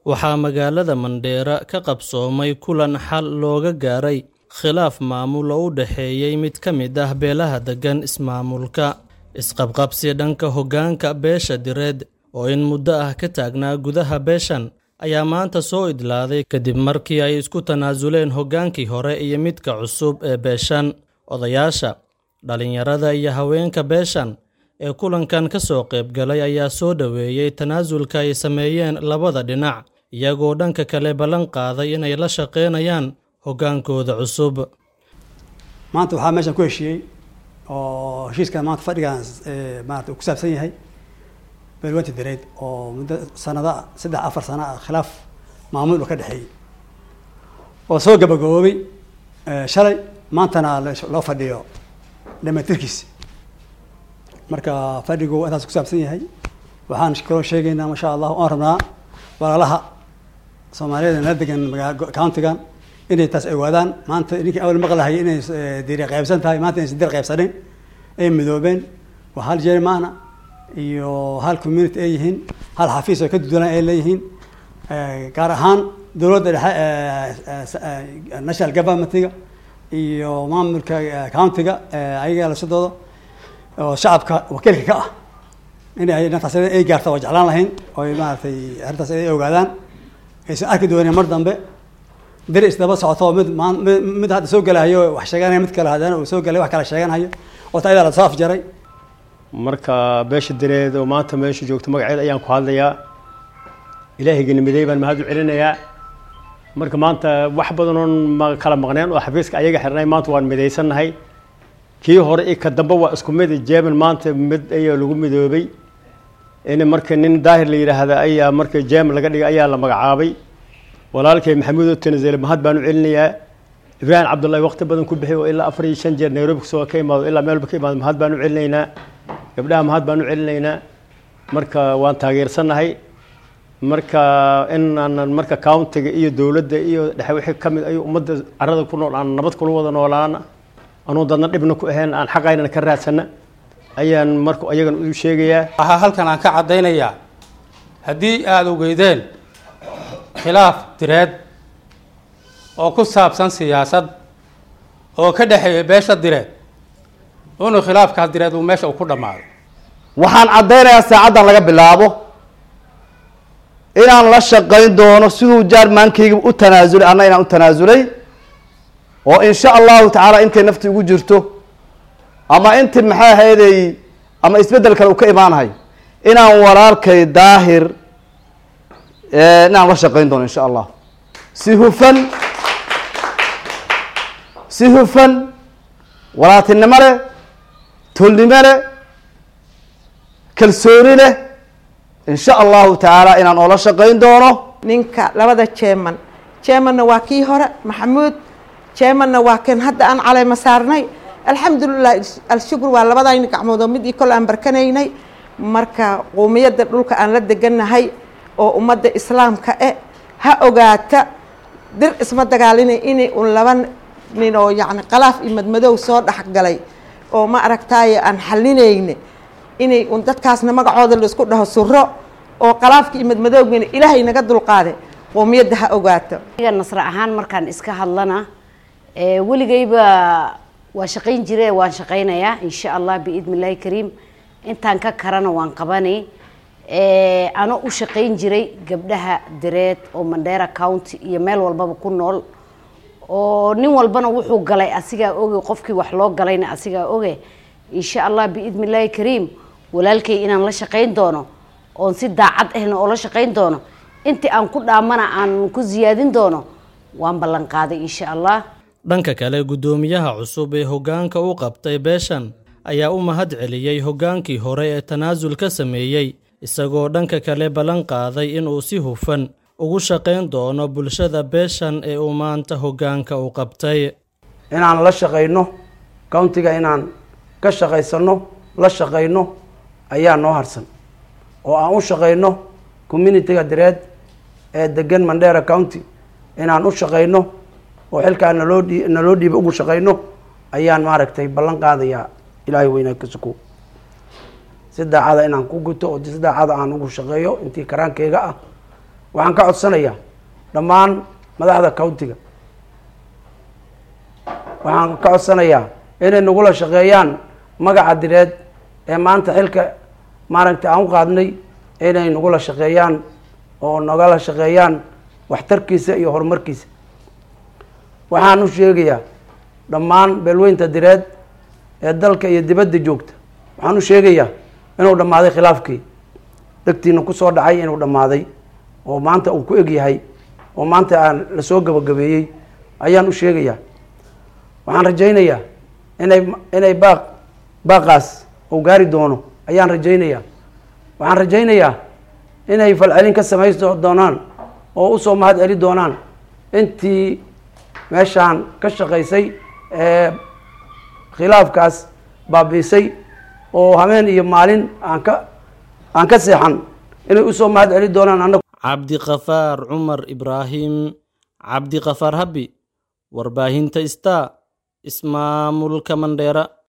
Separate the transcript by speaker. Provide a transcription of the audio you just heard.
Speaker 1: waxaa magaalada Mandheera ka qabsoomay kulan xal looga gaaray khilaaf maamul oo u dhexeeyay mid ka mid ah beelaha degan ismaamulka. Isqabqabsi dhanka hoggaanka beesha direed oo in muddo ah ka taagnaa gudaha beeshan ayaa maanta soo idlaaday kadib markii ay isku tanaasuleen hoggaankii hore iyo midka cusub ee beeshan. Odayaasha, dhalinyarada iyo haweenka beeshan ee kulankan ka soo qayb galay ayaa soo dhoweeyey tanaasulka ay sameeyeen labada dhinac, iyagoo dhanka kale ballan qaaday inay la shaqeynayaan hoggaankooda cusub.
Speaker 2: maanta waxaa meeshan ku heshiiyey oo heshiiskan maanta fadhigan maarata uu ku saabsan yahay beelwanta direed oo muddo sanada saddex afar sano ah khilaaf maamul oo ka dhexeeyey oo soo gabagaboobay shalay maantana loo fadhiyo dhamatirkiisa marka fadhigu intaas ku saabsan yahay waxaan kaloo sheegaynaa masha allah oon rabnaa walaalaha soomaaliyeed nala degan magaa countigan inay taas ogaadaan maanta ninkii awal maqlahayay inay diri qaybsan tahay maanta inaysan dir qaybsanin ay midoobeen waa hal jermaana iyo hal community ay yihiin hal xafiis oo ka dudulan ay leeyihiin gaar ahaan dowladda dhexe national governmentiga iyo maamulka countiga ayaga lasadooda oo shacabka wakiilka ka ah inay intaas ay gaarta waa jeclaan lahayn oo maaragtay arrintaas ay ogaadaan aysan arki doonin mar dambe dir isdaba socoto mid mid hadda soo gelahayo wax sheeganaya mid kale haddana uu soo gelay wax kale sheeganhayo oo ta ayadaa lasoo afjaray
Speaker 3: marka beesha direed oo maanta meesha joogto magaceed ayaan ku hadlayaa ilaahayga nimiday baan mahad u celinayaa marka maanta wax badan oon ma kala maqneen oo xafiiska ayaga xirnay maanta waan midaysannahay kii hore iyo ka dambe waa isku mid jeeman maanta mid ayaa lagu midoobay in marka nin daahir la yidhaahda ayaa marka jeeman laga dhigay ayaa la magacaabay walaalkay maxamuud oo tanazele mahad baan u celinayaa ibraahim cabdullahi waqti badan ku bixi oo ilaa afar iyo shan jeer nairobi kasoo ka imaado ilaa meelba ka imaado mahad baan u celinaynaa gabdhaha mahad baan u celinaynaa marka waan taageersannahay marka in aanan marka countiga iyo dowladda iyo dhexe wixii ka mid ay ummadda carada ku nool aan nabad kula wada noolaana anuu dadna dhibna ku ahayn aan xaqaynana ka raadsana ayaan marka ayagan u sheegayaa
Speaker 4: waxaa halkan aan ka caddaynayaa haddii aada ogeydeen khilaaf direed oo ku saabsan siyaasad oo ka dhexeeya beesha direed inuu khilaafkaas direed uu meesha uu ku dhammaaday
Speaker 5: waxaan caddaynayaa saacaddan laga bilaabo inaan la shaqayn doono siduu jaarmaankayga u tanaasulay anna inaan u tanaasulay oo insha allahu tacaala intay nafti ugu jirto ama inti maxay ahayday ama isbeddel kale uu ka imaanahay inaan walaalkay daahir inaan la shaqayn doono insha allah si hufan si hufan walaatinimo leh tolnimo leh kalsooni leh insha allahu tacaala inaan oola shaqayn doono
Speaker 6: ninka labada jeeman jeemanna waa kii hore maxamuud jeemanna waa kan hadda aan caleyma saarnay alxamdulilah alshukur waa labadayni gacmood oo mid io kol aan barkanaynay marka quumiyadda dhulka aan la degannahay oo ummadda islaamka e ha ogaata dir isma dagaalinay inay un laba nin oo yacni qalaaf iyo madmadow soo dhexgalay oo ma aragtaaye aan xalinayne inay un dadkaasna magacooda laisku dhaho suro oo qalaafka iyo madmadowgana ilaahay naga dulqaade qoomiyadda ha ogaato
Speaker 7: nasre ahaan markaan iska hadlana weligayba waa shaqayn jire waan shaqaynayaa insha allah biidni illaahi kariim intaan ka karana waan qabanay ano u shaqayn jiray gabdhaha direed oo mandheera county iyo meel walbaba ku nool oo nin walbana wuxuu galay asigaa oge qofkii wax loo galayna asigaa oge insha allah biidni illaahi kariim walaalkay inaan la shaqayn doono oon si daacad ahna oo la shaqayn doono intii aan ku dhaamana aan ku siyaadin doono waan ballan qaaday insha allah
Speaker 1: dhanka kale guddoomiyaha cusub ee hoggaanka u qabtay beeshan ayaa u mahad celiyey hoggaankii hore ee tanaasul ka sameeyey isagoo dhanka kale ballan qaaday inuu si hufan ugu shaqayn doono bulshada beeshan ee uu maanta hoggaanka u qabtay
Speaker 5: inaan la shaqayno countiga inaan ka shaqaysano la shaqayno ayaa noo harsan oo aan u shaqayno communitiga direed ee degan mandheera county inaan u shaqayno oo xilkaa naloo dhii naloo dhiiba ugu shaqayno ayaan maaragtay ballan qaadayaa ilaahay weynaa ka suko si daacada inaan ku guto oo si daacada aan ugu shaqeeyo intii karaankeyga ah waxaan ka codsanayaa dhammaan madaxda countiga waxaan ka codsanayaa inay nagula shaqeeyaan magaca direed ee maanta xilka maaragtay aan u qaadnay inay nagula shaqeeyaan oo nagala shaqeeyaan waxtarkiisa iyo horumarkiisa waxaan u sheegayaa dhammaan beelweynta direed ee dalka iyo dibadda joogta waxaan u sheegayaa inuu dhammaaday khilaafkii dhegtiina kusoo dhacay inuu dhammaaday oo maanta uu ku eg yahay oo maanta aan lasoo gabagabeeyey ayaan u sheegayaa waxaan rajaynayaa inay inay baaq baaqaas uu gaari doono ayaan rajaynayaa waxaan rajaynayaa inay falcelin ka samayso doonaan oo usoo mahad celi doonaan intii meeshaan ka shaqaysay ee khilaafkaas baabiisay oo habeen iyo maalin aan ka aan ka seexan inay usoo mahad celi doonaan annagu
Speaker 1: cabdiqafaar cumar ibraahim cabdiqafaar habi warbaahinta star ismaamulka mandheera